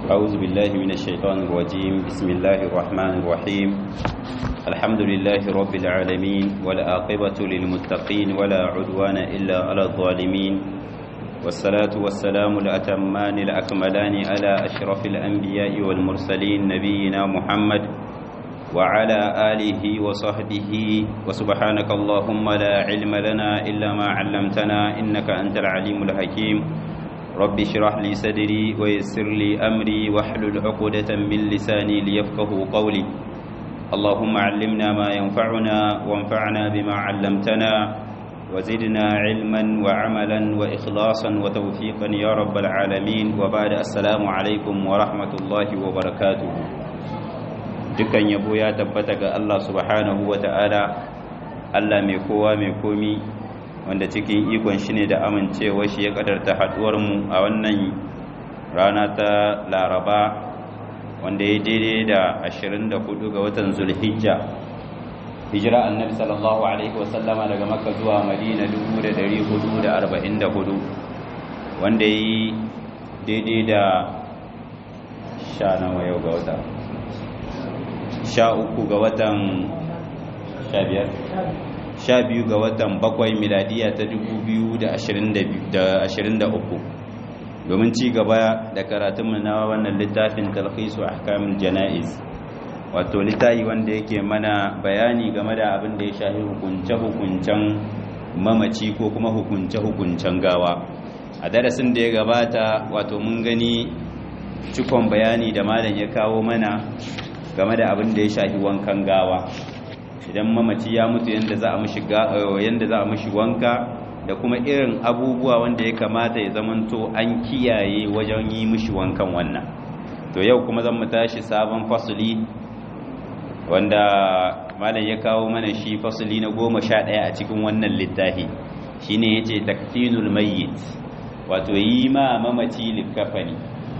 أعوذ بالله من الشيطان الرجيم بسم الله الرحمن الرحيم الحمد لله رب العالمين والآقبة للمتقين ولا عدوان إلا على الظالمين والصلاة والسلام الأتمان الأكملان على أشرف الأنبياء والمرسلين نبينا محمد وعلى آله وصحبه وسبحانك اللهم لا علم لنا إلا ما علمتنا إنك أنت العليم الحكيم رب اشرح لي صدري ويسر لي أمري واحلل عقدة من لساني ليفقه قولي اللهم علمنا ما ينفعنا وانفعنا بما علمتنا وزدنا علما وعملا وإخلاصا وتوفيقا يا رب العالمين وبعد السلام عليكم ورحمة الله وبركاته dukan yabo ya tabbata ga Allah subhanahu wa ta'ala Allah mai kowa mai komi wanda cikin ikon shi ne da amincewa shi ya kadarta haduwar mu a wannan rana ta laraba wanda ya daidai da 24 ga watan zulhijja hijira annabi sallallahu alaihi wasallama daga makka zuwa madina 1444 wanda ya yi daidai da sha nawa yau ga wata sha uku ga watan sha biyar sha biyu ga watan bakwai miladiya ta dubu biyu da ashirin da uku domin ci gaba da karatunmu na wannan littafin talhisu ahkamul jana'iz wato littafi wanda yake mana bayani game da abin da ya shafi hukunce-hukuncen mamaci ko kuma hukunce-hukuncen gawa a darasin da ya gabata wato mun gani cikon bayani da malam ya kawo mana game da abin da ya shafi wankan gawa idan mamaci ya mutu yanda za a mishi yanda za a mishi wanka da kuma irin abubuwa wanda ya kamata ya zamanto an kiyaye wajen yi mishi wankan wannan to yau kuma zan mu tashi sabon fasuli wanda malam ya kawo mana shi fasuli na goma sha ɗaya a cikin wannan littafi shine yace takfinul mayyit wato yi ma mamaci likafani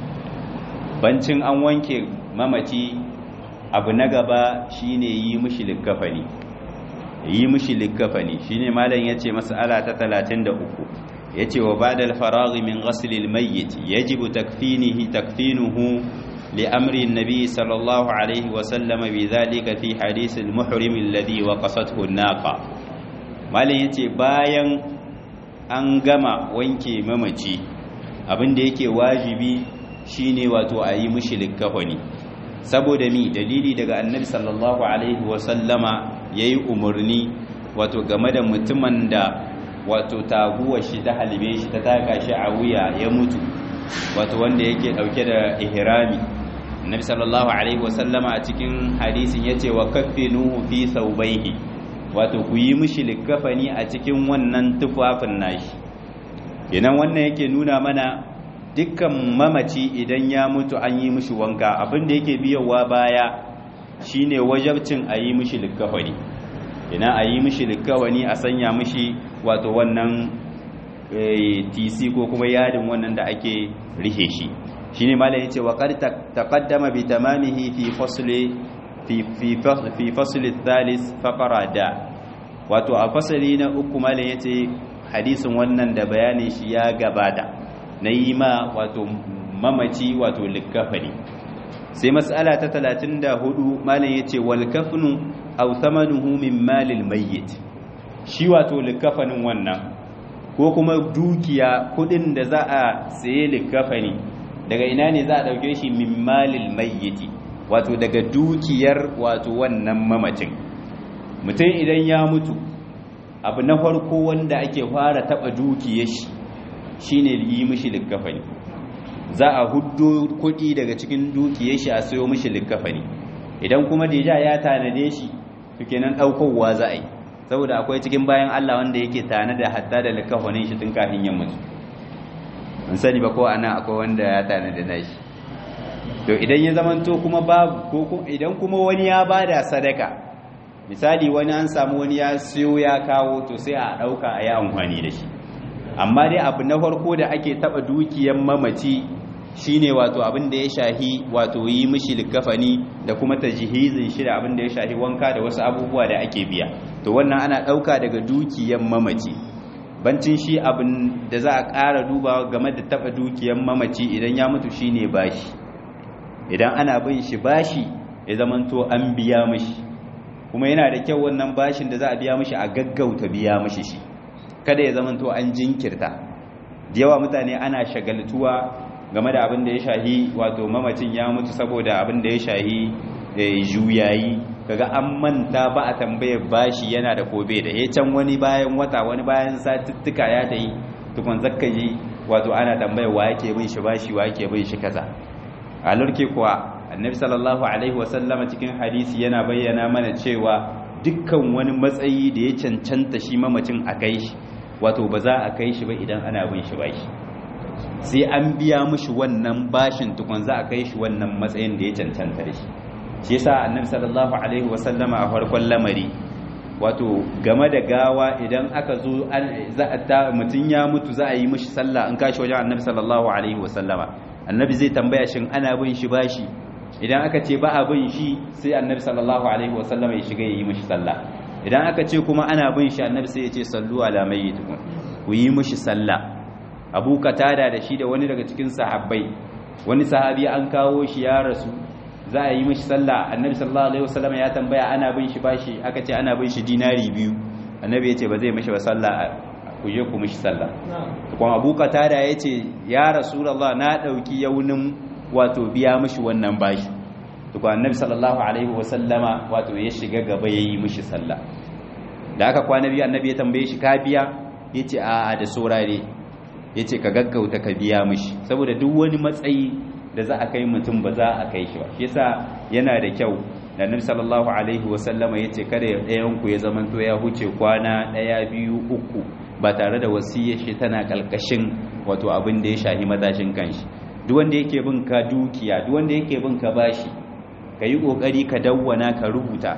bancin an wanke mamaci abu na gaba shine yi mishi likkafani yi mishi likkafani shine malam yace mas'ala ta 33 yace wa ba'da al-faragh min ghasl al-mayyit yajibu takfinihi takfinuhu li amri an-nabi sallallahu alayhi wa sallam bidhalika fi hadith al-muhrim alladhi waqasathu an-naqa malam yace bayan an gama wanke mamaci abinda yake wajibi shine wato a yi mishi likkafani saboda mi dalili daga annabi sallallahu alaihi wasallama ya yi umarni wato game da mutumin da wato taguwa shi ta halibe shi ta taka shi a wuya ya mutu wato wanda yake dauke da ihrami annabi sallallahu alaihi wasallama a cikin hadisin yace wa kaffinuhu fi thawbayhi wato ku yi mishi likafani a cikin wannan tufafin nashi kenan wannan yake nuna mana dukkan mamaci idan ya mutu an yi mishi wanka abin da yake biyowa baya shine wajabcin a yi mishi likkafani ina a yi mishi likkafani a sanya mishi wato wannan tc ko kuma yadin wannan da ake rihe shi shine malam yace wa qad taqaddama bi tamamihi fi fasli fi fi fi fasli thalith faqara da wato a fasali na uku malam yace hadisin wannan da bayanin shi ya gabata na yi ma wato mamaci wato likafani sai mas'ala ta 34 malam yace wal kafnu aw thamanuhu min malil mayyit shi wato likafanin wannan ko kuma dukiya kudin da za a saye likafani daga ina ne za a dauke shi min malil mayyit wato daga dukiyar wato wannan mamacin mutum idan ya mutu abu na farko wanda ake fara taba dukiyar shi shine yi mishi likkafani za a huddo kuɗi daga cikin dukiyar shi a sayo mishi likkafani idan kuma deja ya tanade shi to kenan ɗaukowa za a yi saboda akwai cikin bayan Allah wanda yake tanada hatta da likkafanin shi tun kafin ya mutu mun sani ba ko ana akwai wanda ya tanada nashi to idan ya zamanto kuma babu ko idan kuma wani ya bada sadaka misali wani an samu wani ya siyo ya kawo to sai a ɗauka a yi amfani da shi amma dai abu na farko da ake taba dukiyar mamaci shine wato abin da ya shahi wato yi mishi likafani da kuma tajhizin shi da abin da ya shahi wanka da wasu abubuwa da ake biya to wannan ana dauka daga dukiyar mamaci bancin shi abin da za a ƙara dubawa game da taɓa dukiyar mamaci idan ya mutu shine bashi idan ana bin shi bashi ya zamanto an biya mishi kuma yana da kyau wannan bashin da za a biya mishi a gaggauta biya mishi shi kada ya zamanto an jinkirta da yawa mutane ana shagaltuwa game da abin da ya shahi wato mamacin ya mutu saboda abin da ya shahi juyayi kaga an manta ba a tambayar bashi yana da kobe da ya can wani bayan wata wani bayan satuttuka ya ta yi tukun zakka yi wato ana tambayar wa yake bin shi bashi wa yake bin shi kaza a lurke kuwa annabi sallallahu alaihi wasallama cikin hadisi yana bayyana mana cewa dukkan wani matsayi da ya cancanta shi mamacin a kai shi wato ba za a kai shi ba idan ana bin shi bashi sai an biya mushi wannan bashin tukun za a kai shi wannan matsayin da ya cancanta da shi shi yasa annabi sallallahu alaihi wasallama a farkon lamari wato game da gawa idan aka zo za a ta mutun ya mutu za a yi mishi sallah an kashi wajen annabi sallallahu alaihi wasallama annabi zai tambaya shin ana bin shi bashi idan aka ce ba a bin shi sai annabi sallallahu alaihi wasallama ya shiga ya yi mishi sallah idan aka ce kuma ana bin shi annabi sai ya ce sallu ala mayyitikum ku yi mishi sallah abu katada da shi da wani daga cikin sahabbai wani sahabi an kawo shi ya rasu za a yi mishi sallah annabi sallallahu alaihi wasallam ya tambaya ana bin shi bashi aka ce ana bin shi dinari biyu annabi ya ce ba zai mishi ba sallah ku je ku mishi sallah kuma abu katada ya ce ya rasulullah na dauki yaunin wato biya mishi wannan bashi to annabi sallallahu alaihi wasallama wato ya shiga gaba yayi mishi sallah da aka kwana biyu annabi ya tambaye shi ka biya yace a'a da saurare yace ka gaggauta ka biya mishi saboda duk wani matsayi da za a kai mutum ba za a kai shi ba shi yasa yana da kyau da nabi sallallahu alaihi wa sallama yace kada ɗayan ku ya zamanto ya huce kwana ɗaya biyu uku ba tare da wasiyar shi tana kalkashin wato abin da ya shahi matashin kanshi duk wanda yake bin ka dukiya duk wanda yake bin ka bashi ka yi kokari ka dawwana ka rubuta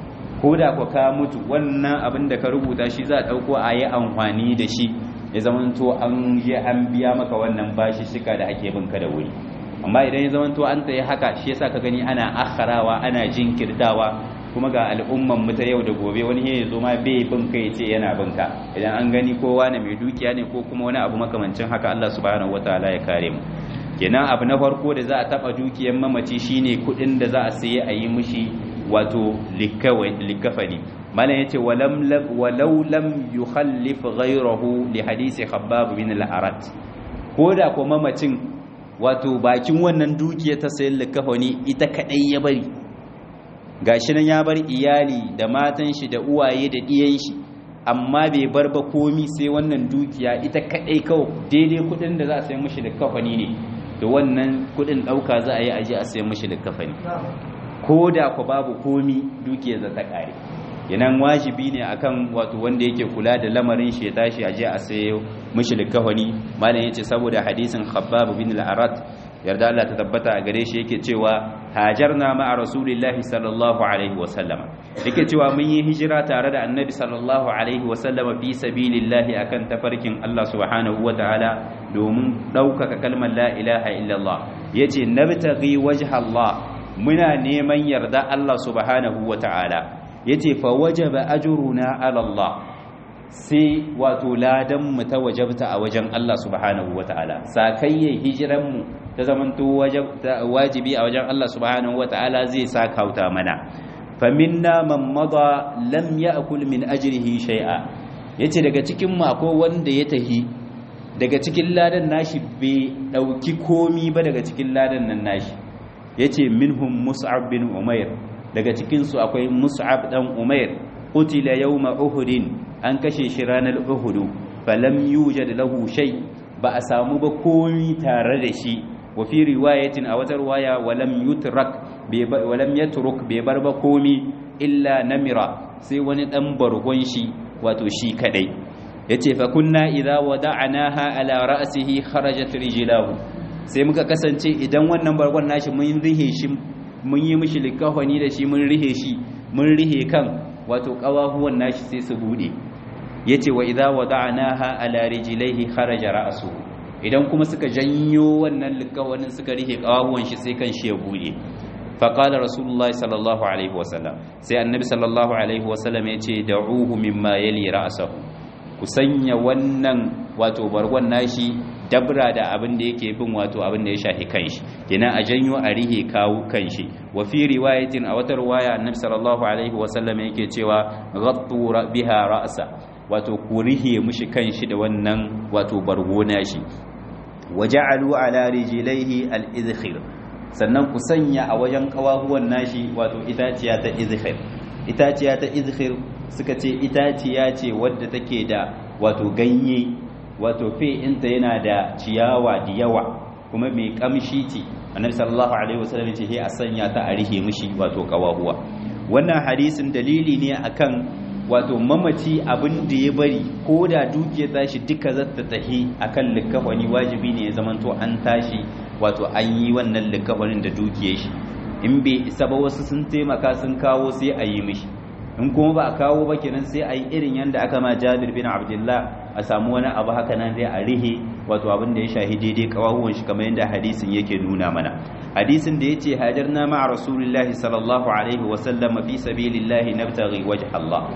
ko da ku ka mutu wannan abin da ka rubuta shi za a ɗauko a yi amfani da shi ya zamanto an je an biya maka wannan bashi shika da ake bin ka da wuri amma idan ya zamanto an tsaye haka shi yasa ka gani ana akharawa ana jinkirtawa kuma ga al'umman mu ta yau da gobe wani ya zo ma bai bin kai ce yana bin ka idan an gani kowa ne mai dukiya ne ko kuma wani abu makamancin haka Allah subhanahu wataala ya kare mu kenan abu na farko da za a taba dukiyar mamaci shine kudin da za a saye a yi mishi wato likafani malam yace walam walau lam yukhallif ghayrahu li hadisi khabbab bin al-arat koda ko mamacin wato bakin wannan dukiya ta sayan likafani ita kadai ya bari gashi nan ya bar iyali da matan shi da uwaye da diyan shi amma bai bar ba komi sai wannan dukiya ita kadai kawai daidai kudin da za a sayi mishi likafani ne da wannan kudin dauka za a yi aje a sayi mishi likafani ko da ku babu komi dukiyar za ta kare yanan wajibi ne akan wato wanda yake kula da lamarin shi ya tashi aje a sayo mishi likafani malam yace saboda hadisin khabbab bin al-arat yarda Allah ta tabbata a gare shi yake cewa hajarna ma'a rasulillahi sallallahu alaihi wasallama yake cewa mun yi hijira tare da annabi sallallahu alaihi wasallama fi sabilillahi akan tafarkin Allah subhanahu wataala domin ɗaukaka kalmar la ilaha illallah yace nabtaghi wajha Allah muna neman yarda Allah subhanahu wataala yace fa wajaba ajruna ala Allah sai wato ladan mu ta wajabta a wajen Allah subhanahu wataala sakayyar hijiran mu ta zamanto wajibi a wajen Allah subhanahu wataala zai sakauta mana faminna man mada lam ya'kul min ajrihi shay'a yace daga cikin mu akwai wanda ya tahi daga cikin ladan nashi bai dauki komi ba daga cikin ladan nan nashi yace minhum mus'ab bin umair daga cikin su akwai mus'ab dan umair qutila yawma uhudin an kashe shi ranar uhudu falam yujad lahu shay ba a samu ba komi tare da shi wa fi riwayatin a wata riwaya walam yutrak walam yatruk bai bar ba komi illa namira sai wani dan bargon shi wato shi kadai yace fa kunna idza wada'naha ala ra'sihi kharajat rijlahu sai muka kasance idan wannan bargon nashi mun rihe shi mun yi mishi likafani da shi mun rihe shi mun rihe kan wato kawahuwan nashi sai su bude yace wa idza wada'naha ala rijlaihi kharaja ra'suhu idan kuma suka janyo wannan likawanin suka rihe kawahuwan shi sai kan shi ya bude faqala rasulullahi sallallahu alaihi wasallam sai annabi sallallahu alaihi wasallam yace da'uhu mimma yali ra'sahu ku sanya wannan wato bargon nashi dabra da abin da yake bin wato abin da ya shafi kanshi kenan a janyo a rihe kawo kanshi wa fi riwayatin a wata riwaya annabi sallallahu alaihi wasallam yake cewa ghattu biha ra'sa wato ku rihe mushi kanshi da wannan wato bargo nashi waja'alu ala rijlaihi al-idkhir sannan ku sanya a wajen kawahuwan nashi wato itaciya ta izhir itaciya ta izhir suka ce itaciya ce wadda take da wato ganye wato inta yana da ciyawa da yawa kuma mai kamshi ce annabi sallallahu alaihi wasallam ce a sanya ta a rihe mishi wato kawahuwa wannan hadisin dalili ne akan wato mamaci abin da ya bari ko da dukiya tashi duka zata tahi akan likafani wajibi ne ya zamanto an tashi wato an yi wannan likafanin da dukiyar shi in bai isa ba wasu sun taimaka sun kawo sai a yi mishi in kuma ba a kawo ba kenan sai a yi irin yadda aka ma jabir bin abdullah a samu wani abu haka nan dai a rihe wato abin da ya shahi daidai kawahuwan shi kamar yadda hadisin yake nuna mana hadisin da yace hajarna ma'a rasulillahi sallallahu alaihi wa sallam fi sabilillahi nabtaghi wajha Allah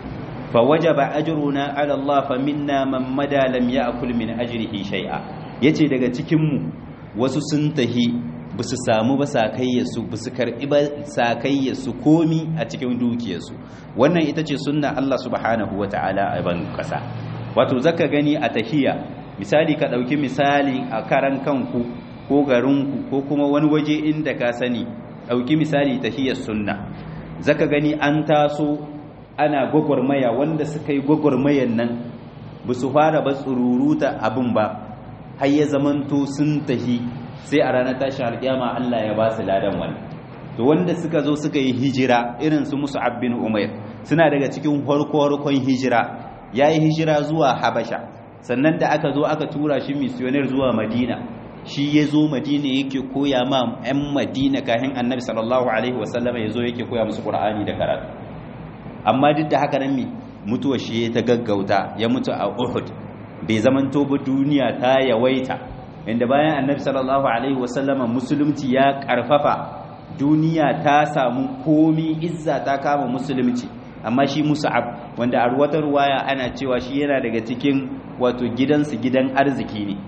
فوجب أجرنا على الله فمنا من مدى لم يأكل من أجره شيئا yace daga cikin mu wasu sun tahi basu samu ba sakayyarsu basu karbi ba sakayyarsu komi a cikin dukiyarsu wannan ita ce sunna Allah subhanahu wataala a ban kasa wato zaka gani a tahiya misali ka dauki misali a karan kanku ko garinku ko kuma wani waje inda ka sani dauki misali tahiyar sunna zaka gani an taso ana gwagwarmaya wanda suka yi gwagwarmayan nan ba su fara ba tsururuta abin ba har ya zamanto sun tahi sai a ranar tashin alƙiyama Allah ya ba su ladan wani to wanda suka zo suka yi hijira irin su musu bin umair suna daga cikin harko-harkon hijira ya yi hijira zuwa habasha sannan da aka zo aka tura shi misiyonir zuwa madina shi ya zo madina yake koya ma 'yan madina kahin annabi sallallahu alaihi wasallama ya zo yake koya musu ƙur'ani da karatu amma duk da haka nan mi mutuwa shi ta gaggauta ya mutu a Uhud bai zaman ba duniya ta yawaita inda bayan annabi sallallahu alaihi wasallama musulunci ya karfafa duniya ta samu komi izza ta kama musulunci amma shi musa'ab wanda a ruwatar ruwaya ana cewa shi yana daga cikin wato gidansu gidan arziki ne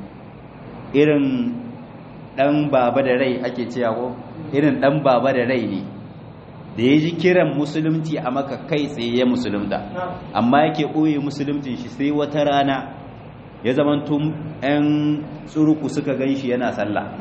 irin dan baba da rai ake cewa ko irin dan baba da rai ne da ya ji kiran musulunci a maka kai tsaye ya musulunta amma yake ɓoye musulunci shi sai wata rana ya zama tun 'yan tsuruku suka gan shi yana sallah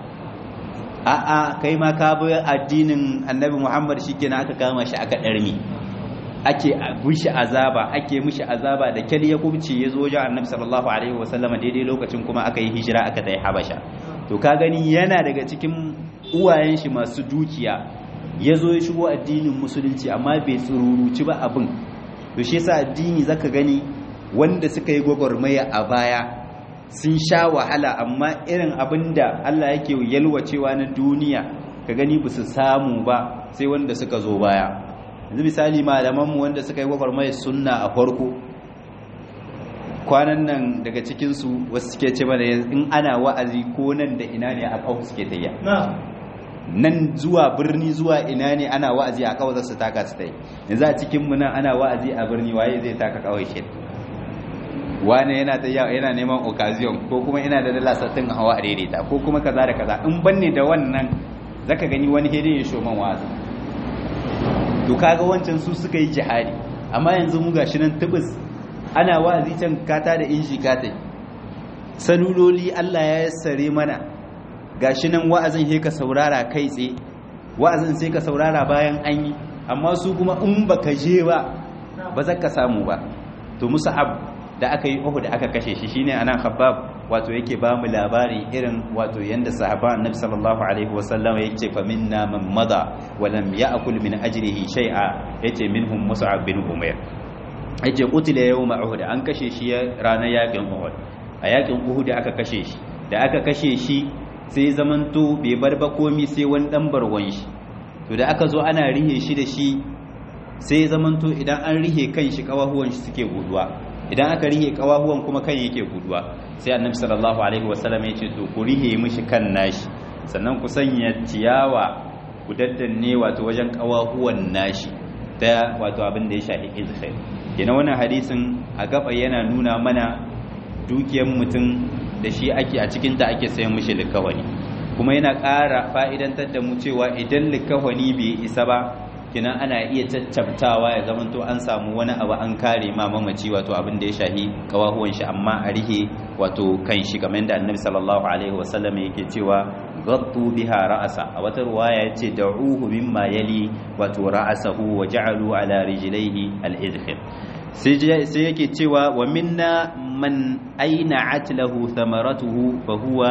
a'a kai ma ka bi addinin annabi muhammad shi kenan aka kama shi aka ɗarmi ake mishi azaba ake mishi azaba da kyal ya kubce ya zo wajen annabi sallallahu alaihi wasallam daidai lokacin kuma aka yi hijira aka tayi habasha to ka gani yana daga cikin uwayen shi masu dukiya ya zo ya shigo addinin musulunci amma bai tsururuci ba abin to shi yasa addini zaka gani wanda suka yi gwagwarmaya a baya sun sha wahala amma irin abin da Allah yake yalwacewa na duniya ka gani ba su samu ba sai wanda suka zo baya yanzu misali malamanmu wanda suka yi gwagwarmaya sunna a farko kwanan nan daga cikinsu wasu suke ce mana in ana wa'azi ko nan da ina ne a kawo suke tayya nan zuwa birni zuwa ina ne ana wa'azi a kawai su taka su tai yanzu a cikin mu nan ana wa'azi a birni waye zai taka kawai shi wani yana ta yana neman occasion ko kuma ina da dala sattin hawa a daidaita ko kuma kaza da kaza in banne da wannan zaka gani wani hede ya shoman wa'azi to kaga wancan su suka yi jihadi amma yanzu mu gashi nan tubus ana wa'azi can kata da inji katai saluloli Allah ya yassare mana gashi nan wa'azin sai ka saurara kai tsaye wa'azin sai ka saurara bayan an yi amma su kuma in baka je ba ba za ka samu ba to musa'ab da aka yi Uhud aka kashe shi shine anan Khabbab wato yake ba mu labari irin wato yanda sahaban Annabi sallallahu alaihi wasallam yake fa minna man mada wa lam ya'kul min ajrihi shay'a yace minhum Mus'ab bin Umair yace qutila yawma Uhud an kashe shi ranar yakin Uhud a yakin Uhud aka kashe shi da aka kashe shi sai zamanto bai bar ba komi sai wani dan barwan shi to da aka zo ana rihe shi da shi sai zamanto idan an rihe kan shi kawahuwan shi suke guduwa idan aka rihe kawahuwan kuma kan yake guduwa sai annabi sallallahu alaihi wasallam ya ce to ku rihe mishi kan nashi sannan ku sanya ciyawa ku daddanne wato wajen kawahuwan nashi ta wato abin da ya shafi izhar kenan wannan hadisin a gaba yana nuna mana dukiyar mutum da shi ake a cikin ta ake sayan mishi likawani kuma yana ƙara fa'idantar da mu cewa idan likawani bai isa ba kina ana iya caccabtawa ya zamanto an samu wani abu an kare ma mamaci wato abin da ya shahi kawahuwan shi amma a rihe wato kan shi kamar yadda annabi sallallahu alaihi wasallam yake cewa gaddu biha ra'asa a wata ruwaya yace da'uhu mimma yali wato ra'asahu wa ja'alu ala rijlaihi al-idkhil sai yake cewa wa minna man aina atlahu thamaratuhu fa huwa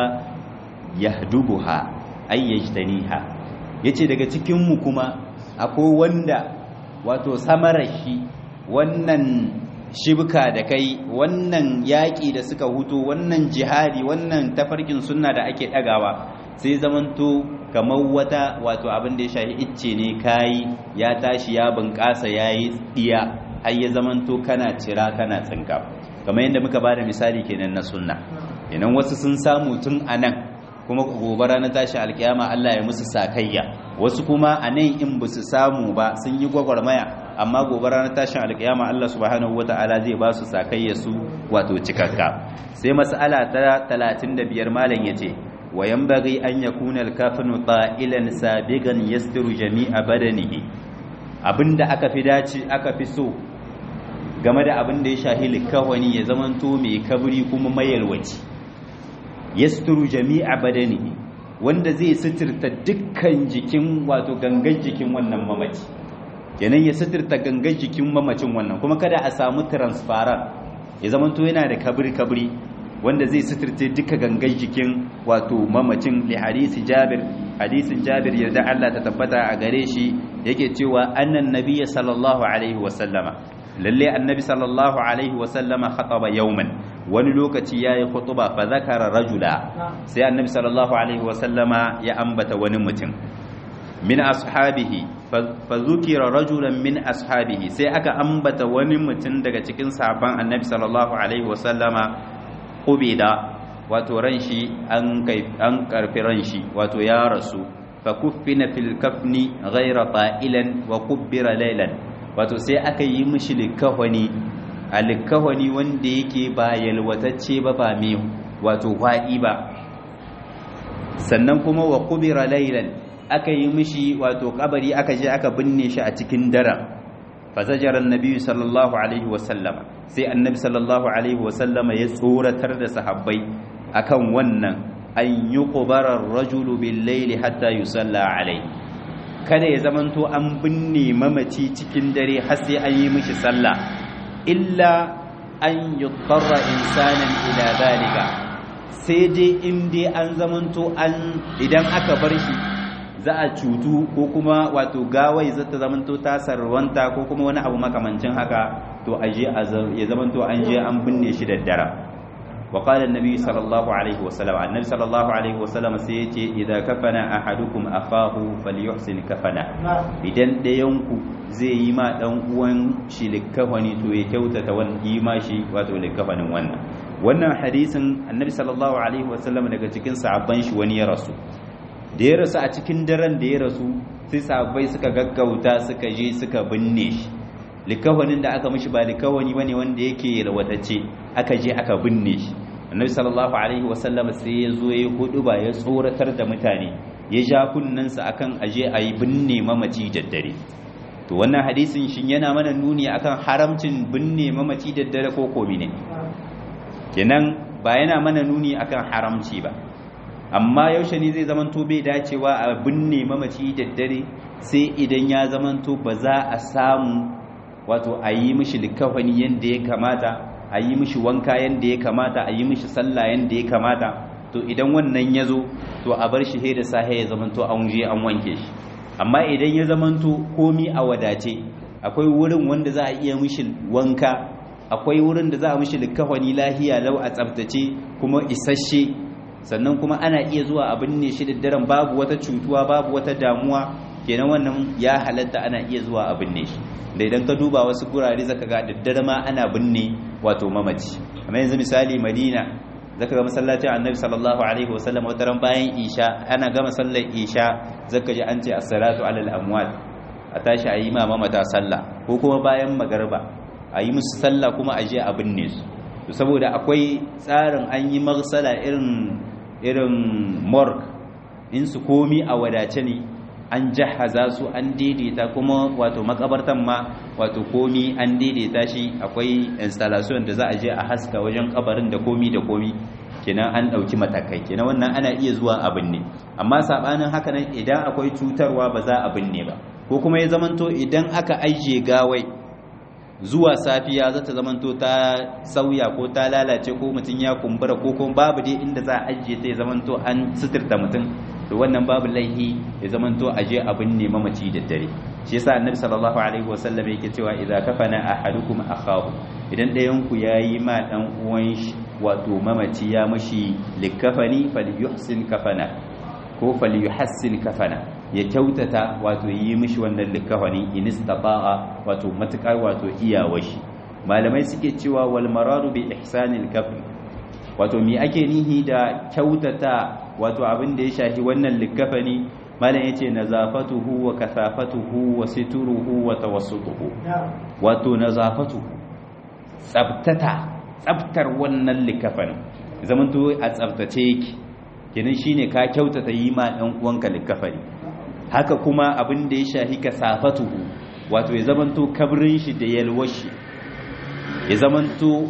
yahdubuha ay yajtaniha yace daga cikin mu kuma akwai wanda wato samarar shi wannan shibka da kai wannan yaƙi da suka hutu wannan jihadi wannan tafarkin sunna da ake ɗagawa sai zamanto kamar wata wato abin da ya shahi icce ne kayi ya tashi ya bunƙasa ya yi tsiya har ya zamanto kana cira kana tsinka kamar yadda muka ba da misali kenan na sunna kenan wasu sun samu tun a nan kuma gobe ranar tashi alkiyama Allah ya musu sakayya wasu kuma a nan in ba su samu ba sun yi gwagwarmaya amma gobe ranar tashin alkiyama Allah subhanahu wata'ala zai ba su sakayya su wato cikakka sai mas'ala ta 35 malam yace wa yanbaghi an yakuna al-kafinu ta'ilan sabigan yastiru jami'a badanihi abinda aka fi dace aka fi so game da abin da ya shahi likawani ya zamanto mai kabri kuma mayalwaci yasturu jami'a badanihi wanda zai suturta dukkan jikin wato gangan jikin wannan mamaci kenan ya suturta gangan jikin mamacin wannan kuma kada a samu transparent ya zamanto yana da kabri kabri wanda zai suturta duka gangan jikin wato mamacin li hadisi Jabir hadisin Jabir yarda Allah ta tabbata a gare shi yake cewa annan nabiyyi sallallahu alaihi wa sallama lalle annabi sallallahu alaihi wa sallama khataba yawman wani lokaci yayi khutuba fa zakara rajula sai annabi sallallahu alaihi wa sallama ya ambata wani mutum min ashabihi fa zukira rajulan min ashabihi sai aka ambata wani mutum daga cikin sahabban annabi sallallahu alaihi wa sallama qubida wato ran shi an kai an karfi ran shi wato ya rasu fa kuffina fil kafni ghayra ta'ilan wa kubbira laylan wato sai aka yi mishi likahwani a likahwani wanda yake ba yalwatacce ba ba mai wato wa'i ba sannan kuma wa kubira laylan aka yi mishi wato kabari aka je aka binne shi a cikin daren fazajar annabi sallallahu alaihi wasallama sai annabi sallallahu alaihi wasallama ya tsoratar da sahabbai akan wannan an yi kubarar rajulu bil laili hatta yusalla alaihi kada ya zamanto an binne mamaci cikin dare har sai an yi mishi sallah illa an yuqarra insanan ila zalika sai dai in dai an zamanto an idan aka bar shi za a cutu ko kuma wato gawai za ta zamanto ta sarwanta ko kuma wani abu makamancin haka to aje ya zamanto an je an binne shi da dare وقال النبي صلى الله عليه وسلم النبي صلى الله عليه وسلم سيتي إذا كفن أحدكم أخاه فليحسن كفنه idan ɗayanku zai yi ma ɗan uwan shi likafani to ya kyautata wani yi ma shi wato likafanin wannan wannan hadisin annabi sallallahu alaihi wasallam daga cikin sahabban shi wani ya rasu da ya rasu a cikin daren da ya rasu sai sahabbai suka gaggauta suka je suka binne shi likawanin da aka mishi ba likawani bane wanda yake yalwatacce aka je aka binne shi annabi sallallahu alaihi wasallam sai ya zo ya hudu ba ya tsoratar da mutane ya ja kunnansa akan aje a yi binne mamaci daddare to wannan hadisin shin yana mana nuni akan haramcin binne mamaci daddare ko komi ne kenan ba yana mana nuni akan haramci ba amma yaushe ne zai zamanto bai dacewa a binne mamaci daddare sai idan ya zamanto ba za a samu wato a yi mishi likafani yadda ya kamata a yi mishi wanka yadda ya kamata a yi mishi sallah yadda ya kamata to idan wannan ya zo to a bar shi da sahe ya zamanto an je an wanke shi amma idan ya zamanto komi a wadace akwai wurin wanda za a iya mishi wanka akwai wurin da za a mishi likafani lahiya lau a tsaftace kuma isasshe sannan kuma ana iya zuwa a binne shi da daren babu wata cutuwa babu wata damuwa kenan wannan ya halatta ana iya zuwa a binne shi da idan ka duba wasu gurare zaka ga daddare ma ana binne wato mamaci amma yanzu misali madina zaka ga masallacin annabi sallallahu alaihi wasallam wata ran bayan isha ana gama sallar isha zaka ji an ce as-salatu alal amwat a tashi a yi ma mamata sallah ko kuma bayan magarba a yi musu sallah kuma a je a binne su saboda akwai tsarin an yi marsala irin irin morg in su komi a wadace ne an jahaza su an daidaita kuma wato makabartan ma wato komi an daidaita shi akwai installation da za a je a haska wajen kabarin da komi da komi kenan an ɗauki matakai kenan wannan ana iya zuwa abin ne amma saɓanin haka nan idan akwai cutarwa ba za a binne ba ko kuma ya zamanto idan aka ajiye gawai zuwa safiya za ta zamanto ta sauya ko ta lalace ko mutum ya kumbura ko kuma babu dai inda za a ajiye ta ya zamanto an suturta mutum to wannan babu laihi ya zamanto a je abin ne mamaci da dare shi yasa annabi sallallahu alaihi wasallam yake cewa idza kafana ahadukum akhahu idan ɗayan ku yayi ma dan uwan shi wato mamaci ya mashi likafani falyuhsin kafana ko falyuhassin kafana ya kyautata wato yi mishi wannan likafani in istata'a wato matukar wato iyawashi malamai suke cewa wal maradu bi ihsanil kafn wato me ake nihi da kyautata wato abin da ya shafi wannan likafani malam yace nazafatuhu wa kasafatuhu wa situruhu wa tawassutuhu wato nazafatuhu tsabtata tsabtar wannan likafani zamanto a tsabtace yake kenan shine ka kyautata yi ma dan uwanka likafani haka kuma abin da ya shafi kasafatuhu wato ya zamanto kabrin shi da yalwar shi ya zamanto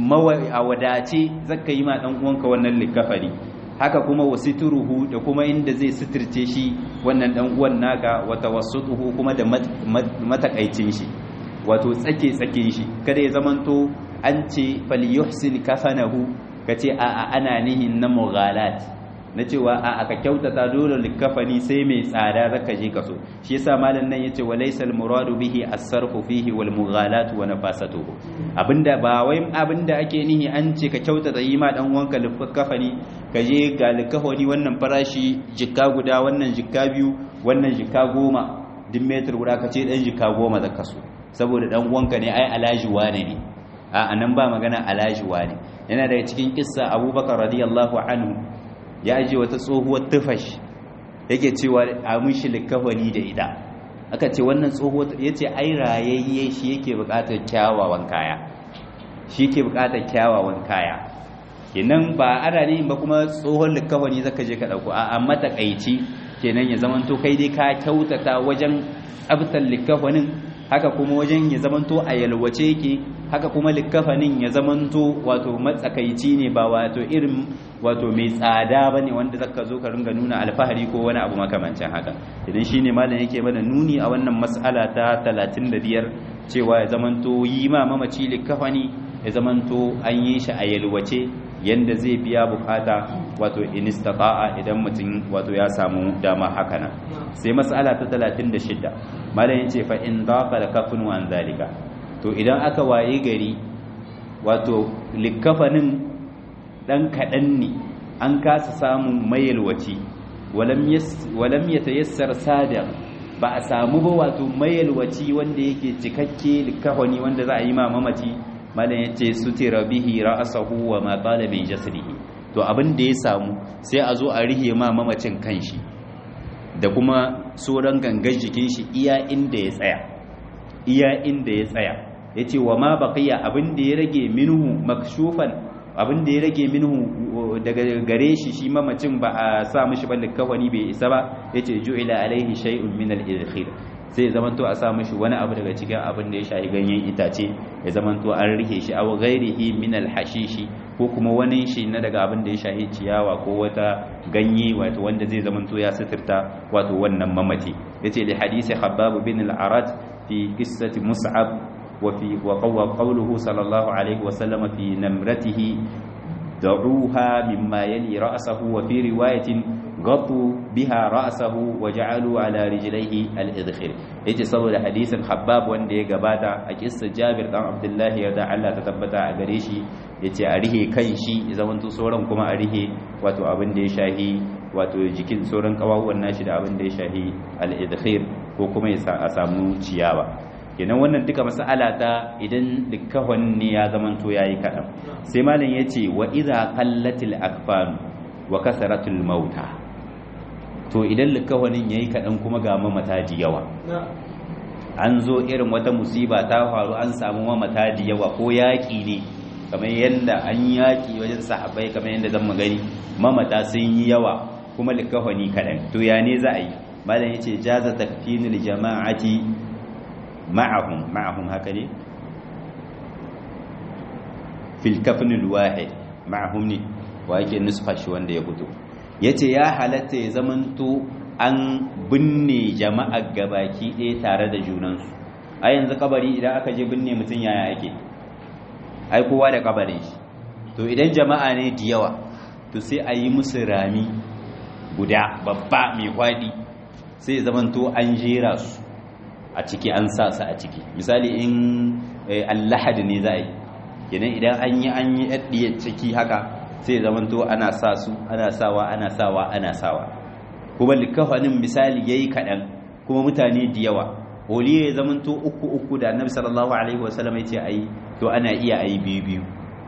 a wadace zaka yi ma dan uwanka wannan likafani haka kuma wasituruhu da kuma inda zai suturce shi wannan dan uwan naka wata wasutuhu kuma da matakaicin shi wato tsake tsakin shi kada ya zamanto an ce falyuhsin kafanahu kace a a ana nihin na mughalat na cewa a aka kyautata dole likafani sai mai tsada zaka je kaso shi yasa malam nan yace walaysa almuradu bihi as-sarfu fihi wal mughalat wa nafasatuhu abinda ba wai abinda ake nihi an ce ka kyautata yi ma dan uwanka likafani ka je ga likafani wannan farashi jikka guda wannan jikka biyu wannan jikka goma duk metar guda ka ce dan jikka goma zaka so saboda dan uwanka ne ai alaji wane ne a anan ba magana alaji wane yana daga cikin kissa abubakar radiyallahu anhu ya aje wata tsohuwar tufash yake cewa a mishi likafani da ita aka ce wannan tsohuwar yace ai rayayye shi yake bukatar kyawawan kaya shi yake bukatar kyawawan kaya kenan ba ana ne ba kuma tsohon likafani zaka je ka dauko a amma takaici kenan ya zamanto kai dai ka kyautata wajen tsabtar likafanin haka kuma wajen ya zamanto a yalwace yake haka kuma likafanin ya zamanto wato matsakaici ne ba wato irin wato mai tsada bane wanda zaka zo ka ringa nuna alfahari ko wani abu makamancin haka idan shine malam yake mana nuni a wannan mas'ala ta 35 cewa ya zamanto yi ma mamaci likafani ya zamanto an yi shi a yalwace yanda zai biya bukata wato in istata'a idan mutum wato ya samu dama haka nan sai mas'ala ta 36 malam yace fa in daqa lakafun wa zalika to idan aka waye gari wato likafanin dan kadan ne an kasa samun mayalwaci walam yas walam yatayassar sadiq ba a samu ba wato mayalwaci wanda yake cikakke likafani wanda za a yi ma mamaci malam yace sutira bihi ra'sahu wa ma qala min jasdihi to abin da ya samu sai a zo a rihe ma mamacin kanshi da kuma sauran gangan jikin shi iya inda ya tsaya iya inda ya tsaya yace wa ma baqiya abin da ya rage minhu makshufan abin da ya rage minhu daga gare shi shi mamacin ba a sa mishi ballik kawani bai isa ba yace ju'ila alaihi shay'un min al-idkhil sai ya zamanto a sa mishi wani abu daga cikin abin da ya shafi ganyen itace ya zamanto an rike shi aw ghairihi min al-hashishi ko kuma wani shi na daga abin da ya shafi ciyawa ko wata ganye wato wanda zai zamanto ya suturta wato wannan mamaci yace li hadisi habbab bin al-arat fi qissati mus'ab wa fi wa qawluhu sallallahu alaihi wa sallam fi namratihi da'uha mimma yali ra'sahu wa fi riwayatin gatu biha ra'sahu wa ja'alu ala rijlaihi al-idkhil yace saboda hadisin Habbab wanda ya gabata a kissa Jabir dan Abdullah ya da Allah ta tabbata a gare shi yace a rihe kan shi zaman to sauran kuma a rihe wato abin da ya shahi wato jikin sauran kawawan nashi da abin da ya shahi al-idkhil ko kuma ya a samu ciyawa kenan wannan duka mas'ala ta idan likahon ne ya zaman to yayi kadan sai malam yace wa idza qallatil akfan wa kasaratul mauta to idan likawanin yayi kadan kuma ga mamata da yawa an zo irin wata musiba ta faru an samu mamata da yawa ko yaki ne kamar yadda an yaki wajen sahabbai kamar yadda zan gani mamata sun yi yawa kuma likafani kaɗan to ya ne za a yi malam yace jaza takfinul jama'ati ma'ahum ma'ahum haka ne fil kafnil wahid ma'ahum ne wa yake nusfa shi wanda ya fito yace ya halatta ya zamanto an binne jama'a gabaki ɗaya tare da junansu a yanzu kabari idan aka je binne mutum yaya ake ai kowa da kabarin shi to idan jama'a ne da yawa to sai a yi musu rami guda babba mai kwaɗi sai zamanto an jera su a ciki an sa su a ciki misali in allahad ne za a yi idan idan an yi an yi ɗaɗɗiyar ciki haka sai zamanto ana sa su ana sawa ana sawa ana sawa kuma likafanin misali yayi kaɗan kuma mutane da yawa holiya ya zamanto uku uku da annabi sallallahu alaihi wasallam ya ce ayi to ana iya ayi biyu biyu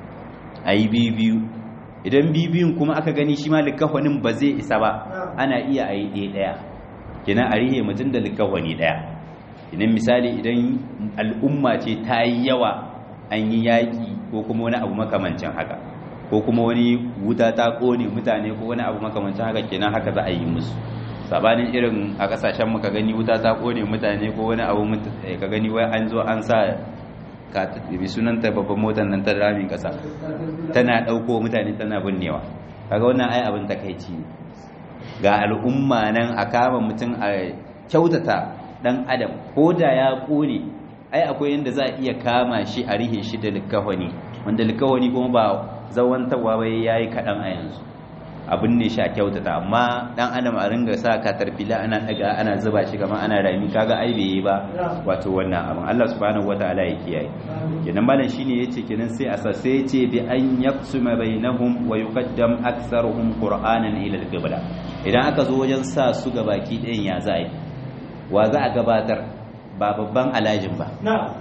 ayi biyu biyu idan biyu biyun kuma aka gani shi ma likafanin ba zai isa ba ana iya ayi ɗaya ɗaya kenan a rihe mutum da likafani ɗaya idan misali idan al'umma ce ta yi yawa an yi yaƙi ko kuma wani abu makamancin haka ko kuma wani wuta ta ƙone mutane ko wani abu makamancin haka kenan haka za a yi musu sabanin irin a kasashen mu ka gani wuta ta ƙone mutane ko wani abu ka gani wai an zo an sa ka bi sunanta babban motar nan ta ramin kasa tana ɗauko mutane tana binnewa kaga wannan ai abin takaici ne ga al'umma nan a kama mutum a kyautata dan adam ko da ya ƙone ai akwai yadda za a iya kama shi a rihe shi da likawani wanda likawani kuma ba zawantarwa bai ya yi kaɗan a yanzu abin ne shi a kyautata amma ɗan adam a ringa sa katarfila ana ɗaga ana zuba shi kamar ana rami kaga ai bai yi ba wato wannan abin Allah subhanahu wataala ya kiyaye kenan malam shine yace kenan sai a sa sai yace bi an yaqsuma bainahum wa yuqaddam aktharuhum qur'anan ila al-qibla idan aka zo wajen sa su gabaki ɗayan ya za a yi wa za a gabatar ba babban alajin ba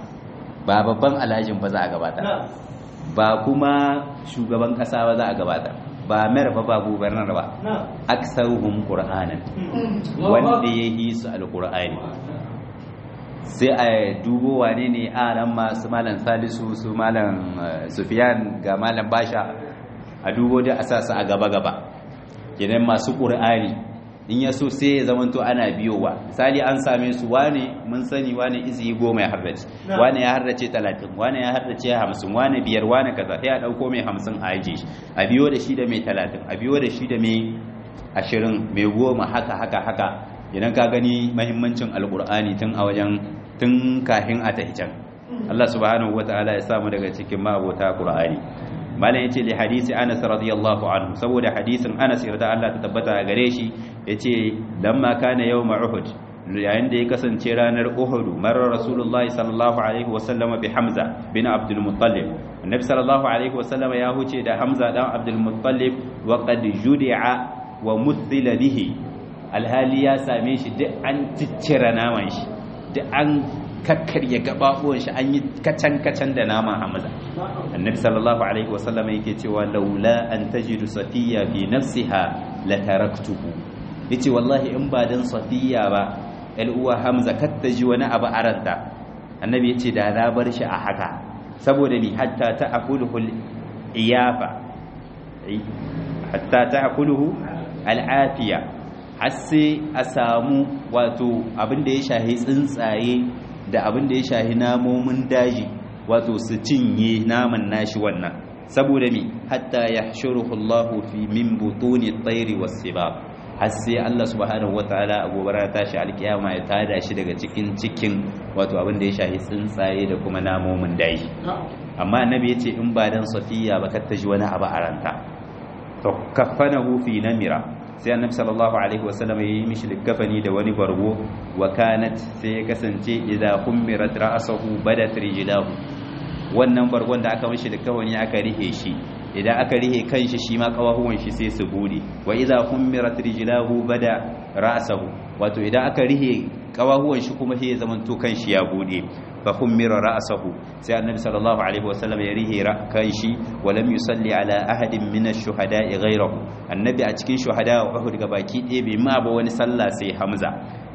ba babban alajin ba za a gabatar ba kuma shugaban kasa ba za a gabatar ba mayar ba ba gubernar ba aksaruhum qur'anan wanda ya yi su alqur'ani sai a dubo wane ne a nan masu malam salisu su malam sufiyan ga malam basha a dubo da asasa a gaba gaba kenan masu qur'ani in ya so sai ya zamanto ana biyowa misali an same su wane mun sani wane izi goma ya hardace wane ya hardace talatin wane ya hardace hamsin wane biyar wane kaza sai a ɗauko mai hamsin a aje shi a biyo da shi da mai talatin a biyo da shi da mai ashirin mai goma haka haka haka idan ka gani mahimmancin alkur'ani tun a wajen tun kahin a tahi can Allah subhanahu wataala ya samu daga cikin ma'abota qur'ani malam yace li hadisi Anas radiyallahu anhu saboda hadisin Anas yarda Allah ta tabbata a gare shi yace lamma kana yawm Uhud yayin da ya kasance ranar Uhud marar Rasulullahi sallallahu alaihi wasallama bi Hamza bin Abdul Muttalib annabi sallallahu alaihi wasallama ya huce da Hamza dan Abdul Muttalib wa qad judi'a wa muthila bihi alhali ya same shi duk an ciccira naman shi duk an kakkarya gababuwan shi an yi kacan-kacan da naman hamza annabi sallallahu alaihi wasallam yake cewa laula an tajidu safiya fi nafsiha la taraktuhu yace wallahi in ba dan safiya ba el uwa hamza katta ji wani abu aranta annabi yace da na bar shi a haka saboda ni hatta ta'kuluhu iyafa hatta ta'kuluhu al'afiya har sai a samu wato abin da ya shahi tsuntsaye da abin da ya shahi namomin daji wato su cinye naman nashi wannan saboda mi hatta yahshuruhu Allahu fi min butuni at-tayri was-sibab har sai Allah subhanahu wataala a gobara tashi alkiyama ya tada shi daga cikin cikin wato abin da ya shahi tsuntsaye da kuma namomin daji amma annabi yace in ba dan safiya ba kar ta ji wani abu a ranta to kafanahu fi namira sai annabi sallallahu alaihi wasallam ya yi mishi likafani da wani bargo wa kanat sai ya kasance idza hummirat ra'sahu badat rijlahu wannan bargon da aka mishi likafani aka rihe shi idan aka rihe kanshi shi ma kawahuwan shi sai su bude wa idza hummirat rijlahu bada ra'sahu wato idan aka rihe kawahuwan shi kuma sai ya zamanto kanshi ya bude fa hummira ra'sahu sai annabi sallallahu alaihi wasallam ya rihe kanshi wa lam yusalli ala ahadin min ash-shuhada'i ghayrahu annabi a cikin shuhada Uhud ga baki ɗaya bai ma ba wani sallah sai Hamza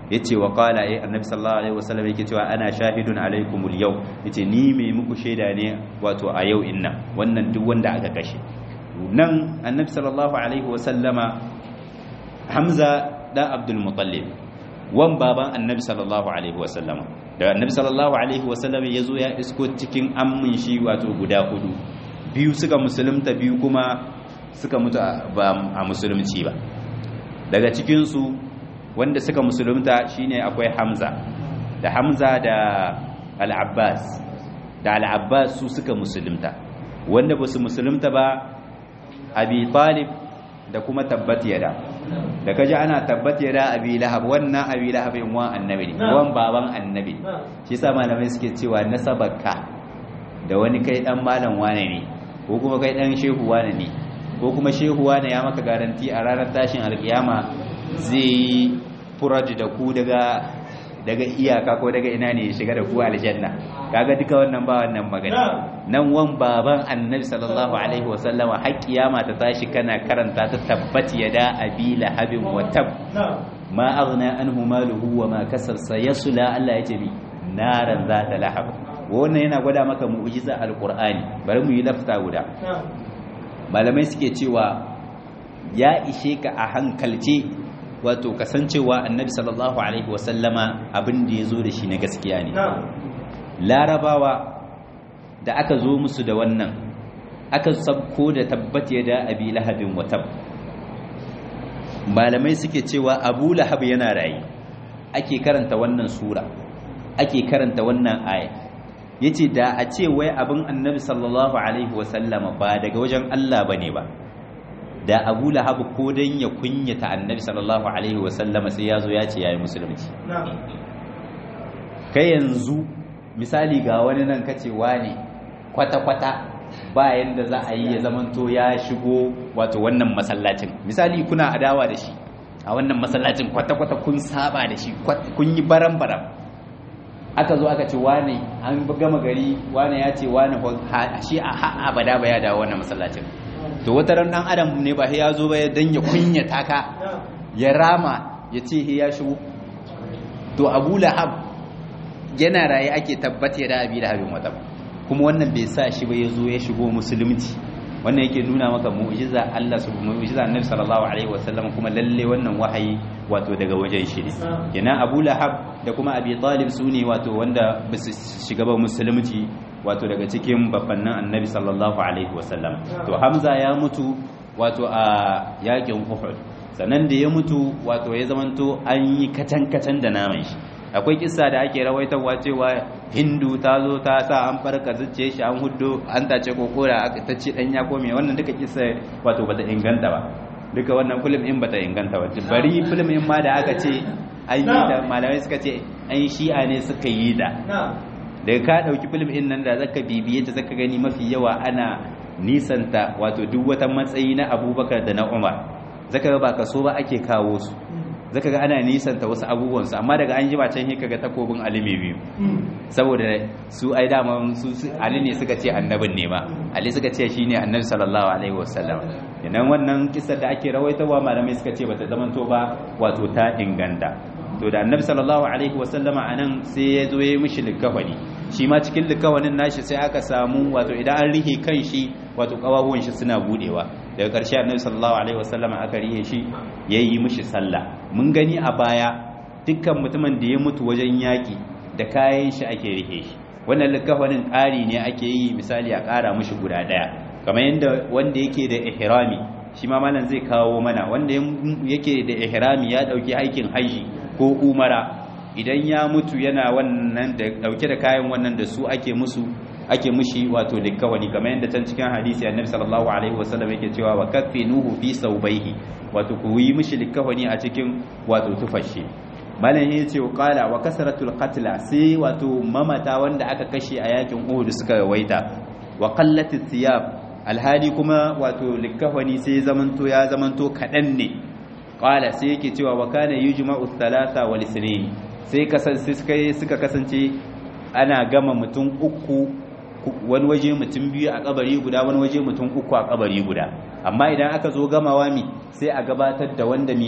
yace wa qala ay annabi sallallahu alaihi wasallam yake cewa ana shahidun alaikumul yau yace ni mai muku shaida ne wato a yau inna wannan duk wanda aka kashe nan annabi sallallahu alaihi wasallama hamza dan abdul muttalib wan baban annabi sallallahu alaihi wasallama da annabi sallallahu alaihi wasallama yazo ya isko cikin ammin shi wato guda hudu biyu suka musulunta biyu kuma suka mutu ba a musulunci ba daga cikin su wanda suka musulunta shine akwai hamza da hamza da al-abbas da al-abbas su suka musulunta wanda ba su musulunta ba abi talib da kuma tabbat yada da kaji ana tabbat yada abi lahab wannan abi lahab in wan annabi ne wan baban annabi shi yasa malamai suke cewa nasabarka da wani kai dan malam wane ne ko kuma kai dan shehu wane ne ko kuma shehu wane ya maka garanti a ranar tashin alkiyama zai yi furaj da ku daga daga iyaka ko daga ina ne ya shiga da ku aljanna kaga duka wannan ba wannan magana nan wan baban annabi sallallahu alaihi wasallam har kiyama ta tashi kana karanta ta tabbati yada abi lahabin wa tab ma aghna anhu maluhu wa ma kasar sayasla Allah yace bi naran zata lahab wannan yana gwada maka mu'jiza alqur'ani bari mu yi lafta guda malamai suke cewa ya ishe ka a hankalce wato kasancewa annabi sallallahu alaihi wasallama abin da ya zo da shi na gaskiya ne larabawa da aka zo musu da wannan aka sabko da tabbat ya da abi lahabin watab malamai suke cewa abu lahab yana rayu ake karanta wannan sura ake karanta wannan aya yace da a ce wai abin annabi sallallahu alaihi wasallama ba daga wajen Allah bane ba da abu lahab ko dan ya kunyata annabi sallallahu alaihi wasallama sai ya zo ya ce yayi musulunci kai yanzu misali ga wani nan kace wane kwata-kwata ba yanda za a yi ya zamanto ya shigo wato wannan masallacin misali kuna adawa da shi a wannan masallacin kwata-kwata kun saba da shi kun yi baram-baram aka zo aka ce wane an gama gari wane ya ce wane shi a ha abada ba ya dawo wannan masallacin to wata ran dan adam ne ba ya zo ba dan ya kunyata ka ya rama ya ce ya shigo to abu lahab yana raye ake tabbata da abi lahabin wata kuma wannan bai sa shi ba ya zo ya shigo musulunci wannan yake nuna maka mu'jiza Allah subhanahu mu'jiza annabi sallallahu alaihi wasallam kuma lalle wannan wahayi wato daga wajen shi ne kenan Abu Lahab da kuma Abi Talib sune wato wanda ba su shiga ba musulunci wato daga cikin babbannin annabi sallallahu alaihi wasallam to Hamza ya mutu wato a yakin Uhud sannan da ya mutu wato ya zamanto an yi katan katan da naman shi akwai kissa da ake rawaitarwa cewa hindu ta zo ta sa an farka zuciye shi an hudu an tace kokora ta ce dan ya kome wannan duka kissa wato bata inganta ba duka wannan film in bata inganta ba bari film in ma da aka ce an yi da malamai suka ce an shi'a ne suka yi da daga ka dauki film in nan da zaka bibiye ta zaka gani mafi yawa ana nisanta wato duk wata matsayi na abubakar da na umar zaka ga ba kaso ba ake kawo su zaka ga ana nisanta wasu abubuwansu amma daga an ji ba can hika ga takobin ali mai biyu saboda su ai dama su ali ne suka ce annabin ne ma ali suka ce shine annabi sallallahu alaihi wasallam idan wannan kissar da ake rawaitawa malamai suka ce bata zamanto ba wato ta inganta to da annabi sallallahu alaihi wasallama anan sai ya zo ya yi mishi likafani shi ma cikin likawanin nashi sai aka samu wato idan an rihe kan shi wato kawabuwan shi suna budewa daga ƙarshe annabi sallallahu alaihi wasallam aka rihe shi yayi mishi sallah mun gani a baya dukkan mutumin da ya mutu wajen yaki da kayan shi ake rihe shi wannan likafanin ƙari ne ake yi misali a ƙara mishi guda ɗaya kamar yadda wanda yake da ihrami shi ma malam zai kawo mana wanda yake da ihrami ya dauki aikin haji ko umara idan ya mutu yana wannan da dauke da kayan wannan da su ake musu ake mushi wato likawani kamar yadda can cikin hadisi annabi sallallahu alaihi wasallam yake cewa wa kaffinuhu fi sawbaihi wato ku yi mishi likawani a cikin wato tufashi malam ya ce qala wa kasratul qatla sai wato mamata wanda aka kashe a yakin Uhud suka waita wa qallatit thiyab alhali kuma wato likawani sai zamanto ya zamanto kadan ne qala sai yake cewa wa kana yujma'u thalatha wal ithnain sai kasance suka kasance ana gama mutum uku wani waje mutum biyu a kabari guda wani waje mutum uku a kabari guda amma idan aka zo gamawa mi sai a gabatar da wanda mine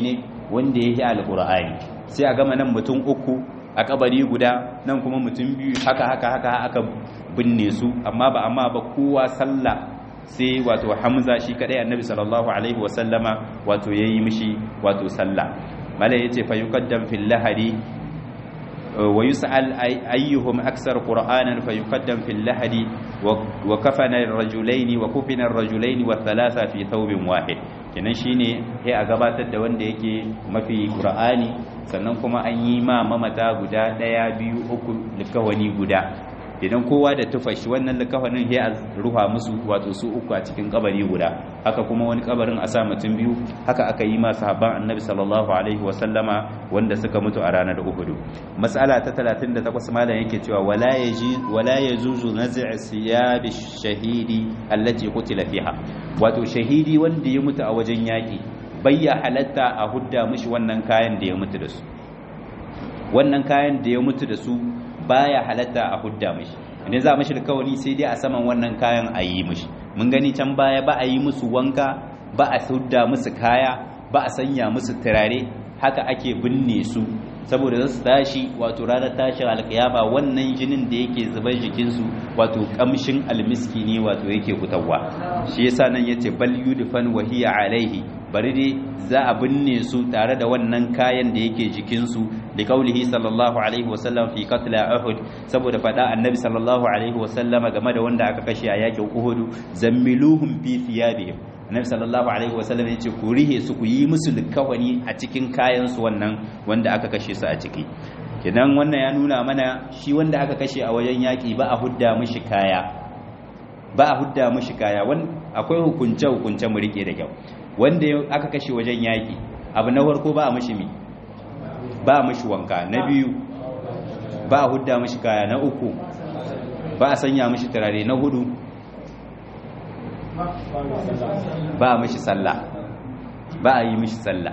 wanda yake alqur'ani sai a gama nan mutum uku a kabari guda nan kuma mutum biyu haka haka haka aka binne su amma ba amma ba kowa sallah sai wato hamza shi kadai annabi sallallahu alaihi wasallama wato yayi mishi wato sallah malai yace fa yuqaddam fil lahadi wa yus'al ayyuhum aksar qur'anan fa yuqaddam fil lahadi wa kafana ar-rajulaini wa kufina ar-rajulaini wa thalatha fi thawbin wahid kenan shine sai a gabatar da wanda yake mafi qur'ani sannan kuma an yi ma mamata guda daya biyu uku likawani guda idan kowa da tufashi wannan likafanin sai a rufa musu wato su uku a cikin kabari guda haka kuma wani kabarin a sa mutum biyu haka aka yi ma sahabban annabi sallallahu alaihi wa sallama wanda suka mutu a ranar Uhud mas'ala ta 38 malam yake cewa wala yaji wala yajuzu naz'i siyabi shahidi allati qutila fiha wato shahidi wanda ya mutu a wajen yaki bayya halatta a hudda mishi wannan kayan da ya mutu da su wannan kayan da ya mutu da su baya halatta a hudda mishi idan za mishi alkawari sai dai a saman wannan kayan a yi mishi mun gani can baya ba a yi musu wanka ba a hudda musu kaya ba a sanya musu turare haka ake binne su saboda za su tashi wato ranar tashin alkiyama wannan jinin da yake zubar jikinsu wato kamshin almiski ne wato yake fitowa shi yasa nan yace bal yudfan wa hiya alaihi bari dai za a binne su tare da wannan kayan da yake jikinsu da kaulihi sallallahu alaihi wasallam fi qatla uhud saboda fada annabi sallallahu alaihi wasallam game da wanda aka kashe a yakin uhud zammiluhum fi thiyabihim annabi sallallahu alaihi wasallam yace ku rihe su ku yi musu likawani a cikin kayan su wannan wanda aka kashe su a ciki kidan wannan ya nuna mana shi wanda aka kashe a wajen yaki ba a hudda mishi kaya ba a hudda mishi kaya akwai hukunce hukunce mu rike da kyau wanda aka kashe wajen yaƙi abu na farko ba a mashi mi ba a mashi wanka na biyu ba a hudda mashi kaya na uku ba a sanya mashi turare na hudu ba a mashi sallah ba a yi mashi sallah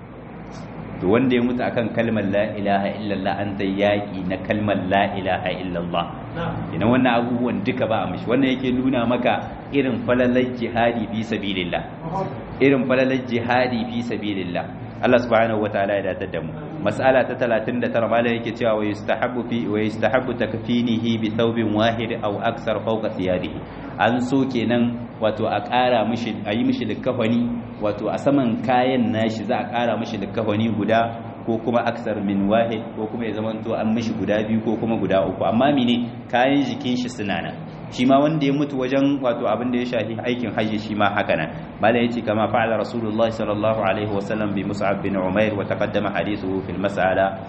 to wanda ya mutu akan kalmar la ilaha illallah an zai yaƙi na kalmar la ilaha illallah ina wannan abubuwan duka ba a mashi wannan yake nuna maka irin falalar jihadi fi sabilillah irin falalar jihadi fi sabilillah Allah subhanahu wataala ya datar da mu mas'ala ta 39 malai yake cewa wa yustahabbu fi wa yustahabbu takfinihi bi thawbin wahid aw aksar fawqa thiyadihi an so kenan wato a ƙara mishi a yi mishi likafani wato a saman kayan nashi za a ƙara mishi likafani guda ko kuma aksar min wahid ko kuma ya zamanto an mishi guda biyu ko kuma guda uku amma mene kayan jikin shi suna nan shi ma wanda ya mutu wajen wato abin da ya shafi aikin hajji shi ma haka nan mala yace kama fa'ala rasulullah sallallahu alaihi wasallam bi mus'ab bin umair wa taqaddama hadithuhu fil mas'ala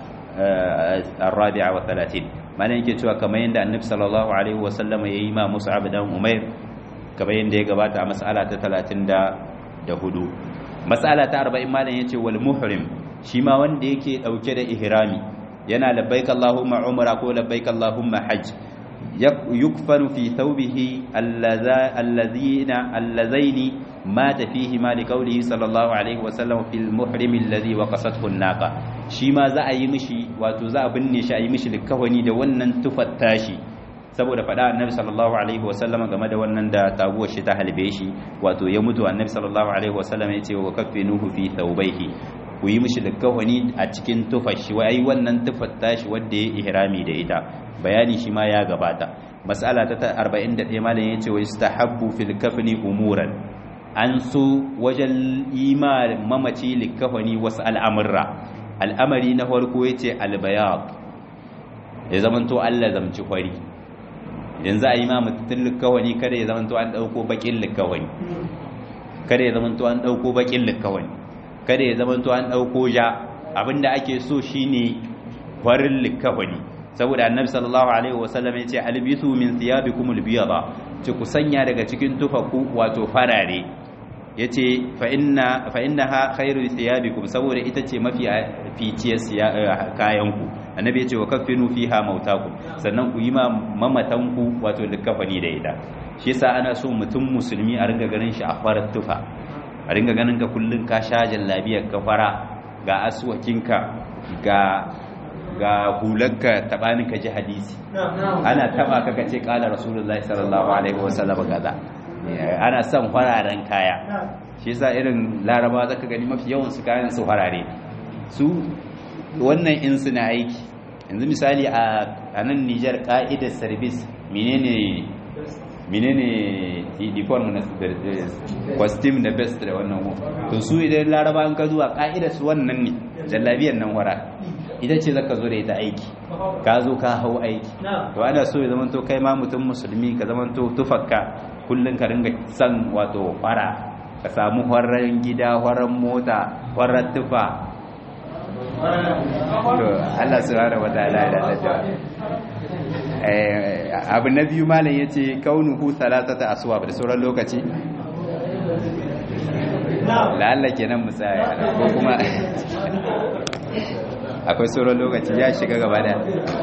الرابعة والثلاثين معنى yake cewa kamar yanda annabi sallallahu alaihi wasallam yayi ma mus'ab dan umair kamar yanda ya gabata a mas'ala ta 34 mas'ala ta 40 malam yace wal muhrim shi ma wanda yake dauke da ihrami yana labbaik allahumma umra ko labbaik allahumma hajj yukfanu fi thawbihi allazina allazaini mata fihi ma li qawlihi sallallahu alaihi wa sallam fil muhrim alladhi waqasathu an-naqa shi ma za a yi mishi wato za a binne shi a yi mishi likafani da wannan tufar tashi saboda faɗa annabi sallallahu alaihi wa sallam game da wannan da taguwar shi ta halbe shi wato ya mutu annabi sallallahu alaihi wa sallam ya ce wa kaffinuhu fi thawbayhi ku yi mishi likafani a cikin tufar shi wai wannan tufar tashi wanda ya ihrami da ita bayani shi ma ya gabata mas'ala ta 41 malam yace wa istahabbu fil kafni umuran an so wajen ima mamaci likafani wasu al'amurra al'amari na farko yace albayad ya zamanto Allah zamci kwari idan za a yi ma mutum likafani kada ya zamanto an dauko bakin likafani kada ya zamanto an dauko bakin likafani kada ya zamanto an dauko ja abinda ake so shine farin likafani saboda annabi sallallahu alaihi wasallam ya ce albisu min thiyabikum albiyada ce ku sanya daga cikin tufaku wato farare yace fa inna fa innaha khairu thiyabikum saboda ita ce mafi ficiyar kayan ku annabi ya ce wa kaffinu fiha mautakum sannan ku yi ma mamatan ku wato likafani da ita shi yasa ana so mutum musulmi a ringa ganin shi a farar tufa a ringa ganin ka kullun ka sha jallabiyar ka fara ga aswakinka ga ga hularka tabanin ka ji hadisi ana taba ka kace kala rasulullahi sallallahu alaihi wasallam gaza ana son fararen kaya shi yasa irin laraba zaka gani mafi yawan su kayan su farare su wannan in suna aiki yanzu misali a nan Nijar ka'idar service menene menene uniform na costume da best da wannan to su idan laraba an ka zuwa ka'idar su wannan ne jallabiyar nan wara ita ce zaka zo da ita aiki ka zo ka hau aiki to ana so ya zama to kai ma mutum musulmi ka zama to tufakka kullun ka ringa san wato fara ka samu horon gida horon mota horon tufa to Allah subhanahu wataala ya dace eh abu na biyu malam yace kaunuhu salatata aswab da sauran lokaci la'alla kenan musaya ko kuma akwai sauran lokaci ya shiga gaba da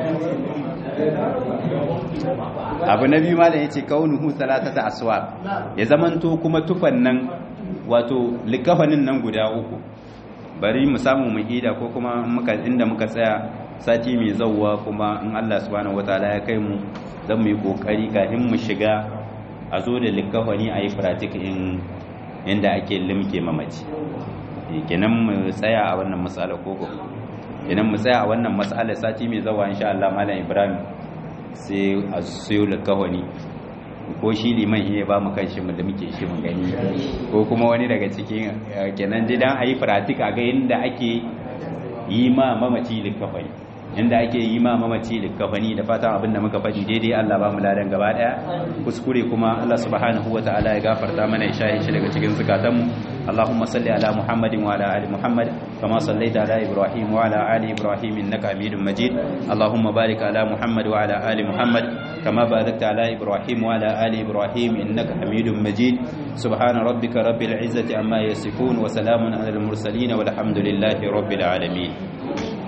abu na biyu malam yace kaunuhu salatata aswab ya zamanto kuma tufan nan wato likafanin nan guda uku bari mu samu mu ida ko kuma muka inda muka tsaya sati mai zauwa kuma in Allah subhanahu wataala ya kai mu zan mu yi kokari kafin mu shiga a zo da likafani a yi pratik in inda ake limke mamaci kenan mu tsaya a wannan matsala koko kenan mu tsaya a wannan matsala sati mai zauwa insha Allah malam Ibrahim sai a siyo likafani ko shi liman iya ba mu kanshi mu da muke shi mu gani ko kuma wani daga cikin kenan jidan a yi pratik a ga yadda ake yi ma mamaci likafani inda ake yi ma mamaci likafani da fatan abin da muka faɗi daidai Allah ba mu ladan gaba daya kuskure kuma Allah subhanahu wataala ya gafarta mana ya shahi shi daga cikin zukatanmu اللهم صل على محمد وعلى ال محمد كما صليت على ابراهيم وعلى ال ابراهيم انك حميد مجيد اللهم بارك على محمد وعلى ال محمد كما باركت على ابراهيم وعلى ال ابراهيم انك حميد مجيد سبحان ربك رب العزه عما يصفون وسلام على المرسلين والحمد لله رب العالمين